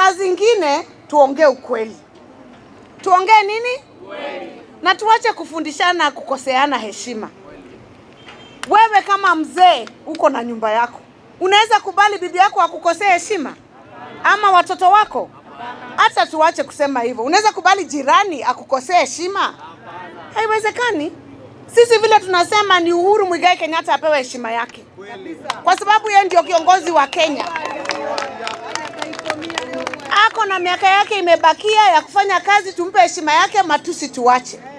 saa zingine tuongee ukweli, tuongee nini na tuache kufundishana kukoseana heshima. Wewe kama mzee uko na nyumba yako, unaweza kubali bibi yako akukosea heshima ama watoto wako? Hata tuache kusema hivyo. Unaweza kubali jirani akukosea heshima? Haiwezekani. Sisi vile tunasema ni Uhuru Muigai Kenyatta apewe heshima yake, kwa sababu yeye ndio kiongozi wa Kenya. Ako na miaka yake imebakia ya kufanya kazi, tumpe heshima yake, matusi tuache.